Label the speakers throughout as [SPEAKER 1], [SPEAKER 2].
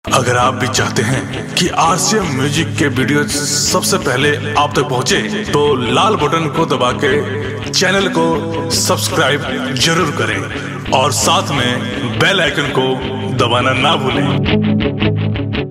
[SPEAKER 1] अगर आप भी चाहते हैं कि आरसीएम म्यूजिक के वीडियो सबसे पहले आप तक पहुंचे, तो लाल बटन को दबा के चैनल को सब्सक्राइब जरूर करें और साथ में बेल आइकन को दबाना ना भूलें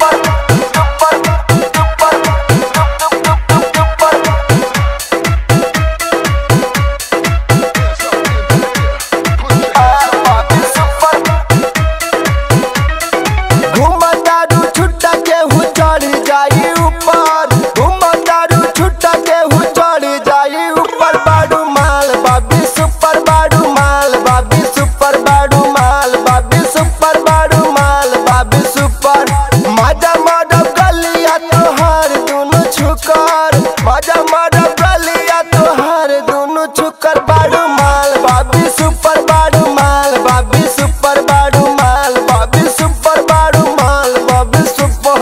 [SPEAKER 2] घुमतारू छुट्टा के हु चढ़ जाई ऊपर घुमतारू छुट्टा के हु चढ़ जाई ऊपर बाडू माल बाबी सुपर बाडू माल बाबी सुपर बाडू माल बाबी सुपर बाडू माल बाबी सुपर मजा मडब गलिया तोहार दुनु छुकर मजा मडब गलिया तोहार दुनु छुकर बाडू माल बाबी सुपर बाडू माल बाबी सुपर बाडू माल बाबी सुपर बाडू माल बाबी सुपर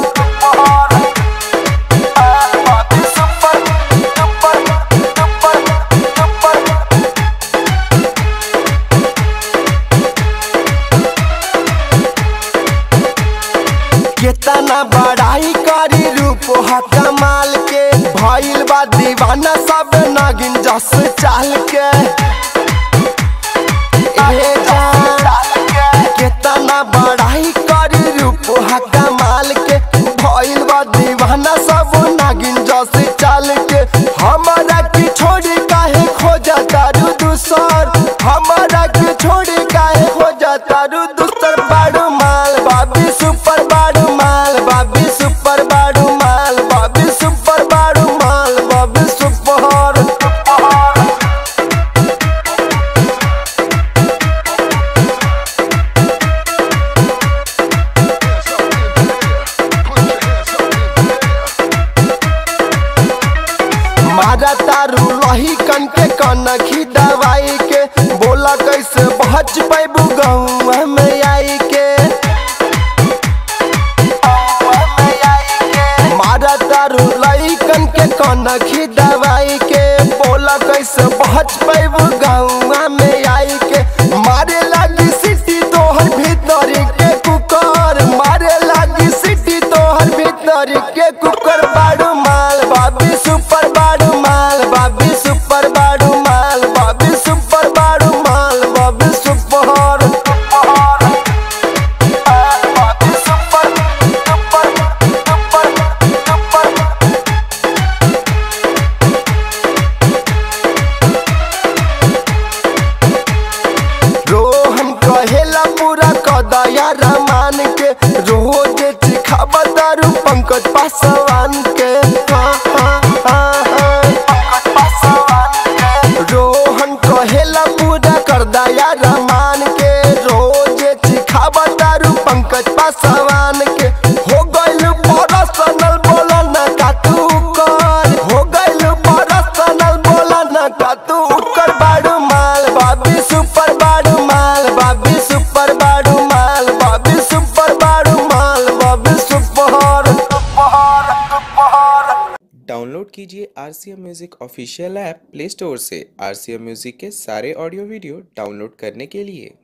[SPEAKER 2] बाबी सुपर सुपर सुपर सुपर केतना बड़ाई करी रूप हा कमाल के भइल बा दीवाना सब नागिन जस चाल के ए जान, केतना बड़ाई करी रूप हा कमाल के भइल बा दीवाना सब नागिन जस चाल के हमारा की छोड़ी काहे खोजा तारू दूसर हमारा की छोड़ी काहे खोजा तारू दूसर बाडू माल बाबी सुपर बाडू माल बाबी सुपर बाडू माल बाबी सुपर बाडू माल बाबी सुपर मारा तारू लही कन के कनखी दवाई के बोला कैसे बच पैबू गौआ में आई के मारा तारू लही कन के कनखी दवाई के बोला कैसे बच पैबू गौआ में आई के मारे लागी सिटी तोहर भीतर के कुकर मारे लागी सिटी तोहर भीतर के कुकर बाडू माल बाबी सुपर बाडू माल बाबी सुपर बाडू माल बाबी सुपर बाडू माल बाबी सुपर बाबी super super super super Rohan कहेला पूरा कदया रमान के रोज चिखाबा दारू पंकज पासवान के हाँ, हाँ, हाँ, हाँ। रोहन कहेला पूरा कर दया रमान के रोज चिखाबा दारू पंकज पासवान के हो गइल पर्सनल बोला ना का तू कर हो गइल पर्सनल बोला ना का तू कर बाडू माल बाबी सुपर बाडू माल बाबी सुपर बाडू माल बाबी सुपर बाडू माल बाबी सुपर
[SPEAKER 3] डाउनलोड कीजिए R C M music official app play store से आर सी एम म्यूज़िक के सारे ऑडियो वीडियो डाउनलोड करने के लिए